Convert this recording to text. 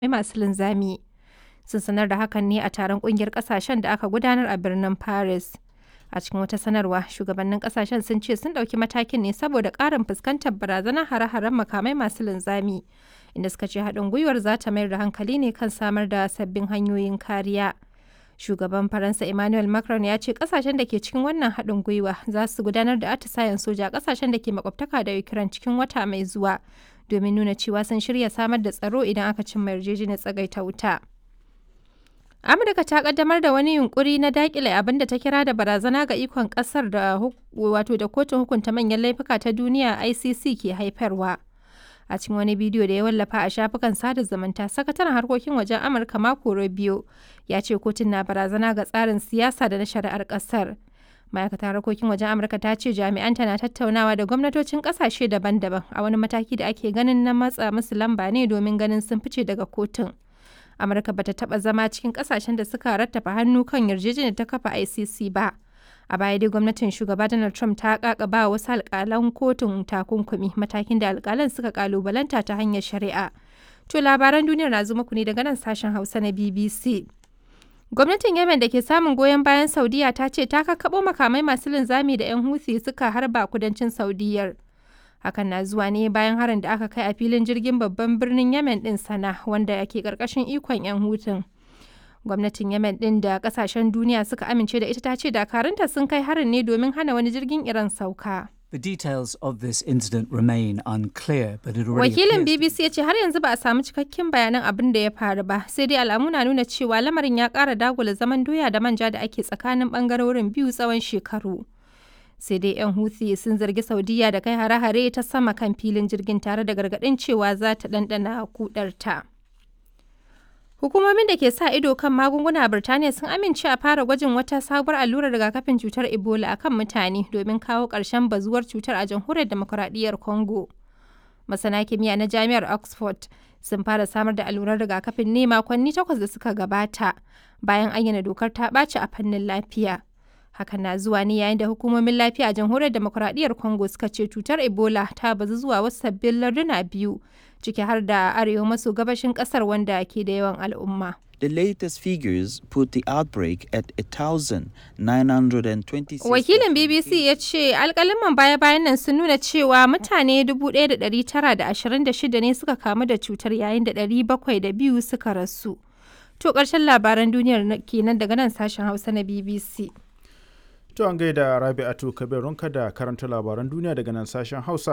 masu linzami. Sun sanar da hakan ne a taron kungiyar kasashen da aka gudanar a birnin Paris. A cikin wata sanarwa, shugabannin kasashen sun ce sun ɗauki matakin ne saboda ƙarin fuskantar barazanar hare-haren makamai masu linzami, inda suka ce haɗin gwiwar za ta mayar da hankali ne kan samar da sabbin hanyoyin kariya. Shugaban Faransa Emmanuel Macron ya ce kasashen da ke cikin wannan haɗin gwiwa za su gudanar da atisayen soja a kasashen da ke makwabtaka da Ukraine cikin wata mai zuwa domin nuna cewa sun shirya samar da tsaro idan aka cimma yarjejeniyar tsagaita wuta. Amurka ta kaddamar da wani yunkuri na dakile abin da ta kira da barazana ga ikon kasar da wato da kotun hukunta manyan laifuka ta duniya ICC ke haifarwa. A cikin wani bidiyo da ya wallafa a shafukan sada zumunta, sakataren harkokin wajen Amurka Marco Rubio ya ce kotun na barazana ga tsarin siyasa da na shari'ar kasar. Ma'aikatar harkokin wajen Amurka ta ce jami'anta na tattaunawa da gwamnatocin kasashe daban-daban a wani mataki da ake ganin na matsa musu lamba ne domin ganin sun fice daga kotun. amurka bata taba zama cikin kasashen da suka rattafa hannu kan yarjejeniyar ta kafa icc ba a baya dai gwamnatin shugaba donald trump ta kakaba wasu alkalan kotun takunkumi matakin da alkalan suka kalubalanta ta hanyar shari'a to labaran duniyar na zo muku ne daga nan sashen hausa na bbc gwamnatin yemen da ke samun goyon bayan saudiya ta ce ta kakkaɓo makamai masu linzami da 'yan huthi suka harba kudancin saudiyar hakan na zuwa ne bayan harin da aka kai a filin jirgin babban birnin yemen din sana wanda ke karkashin ikon 'yan hutun gwamnatin yemen din da kasashen duniya suka amince da ita ta ce dakarunta sun kai harin ne domin hana wani jirgin iran sauka The details of this incident remain unclear, but it already wakilin appears bbc ya ce har yanzu ba a samu cikakken bayanan abin da ya faru ba sai dai alamu na nuna cewa lamarin ya kara dagula zaman doya da manja da ake tsakanin bangarorin biyu tsawon shekaru sai dai 'yan Houthi sun zargi Saudiya da kai hare-hare ta sama kan filin jirgin tare da gargaɗin cewa za ta ɗanɗana kudarta. Hukumomin da ke sa ido kan magunguna a Birtaniya sun amince a fara gwajin wata sabuwar allurar rigakafin cutar Ebola a kan mutane domin kawo ƙarshen bazuwar cutar a jamhuriyar demokuraɗiyyar Congo. Masana kimiyya na Jami'ar Oxford sun fara samar da allurar rigakafin ne makonni takwas da suka gabata bayan ayyana dokar ta ɓaci a fannin lafiya. hakan na zuwa ne yayin da hukumomin lafiya a jamhuriyar demokuraɗiyyar congo suka ce cutar ebola ta bazu zuwa wasu sabbin larduna biyu ciki har da arewa maso gabashin ƙasar wanda ke da yawan al'umma The latest figures put the outbreak at 1,926. wakilin bbc ya ce alkaliman baya-bayan nan sun nuna cewa mutane 1,926 ne suka kamu da cutar yayin da 702 suka rasu to ƙarshen labaran duniyar kenan daga nan sashen hausa na bbc To an gaida Rabi'atu Kabirunka da karanta labaran duniya daga nan sashen Hausa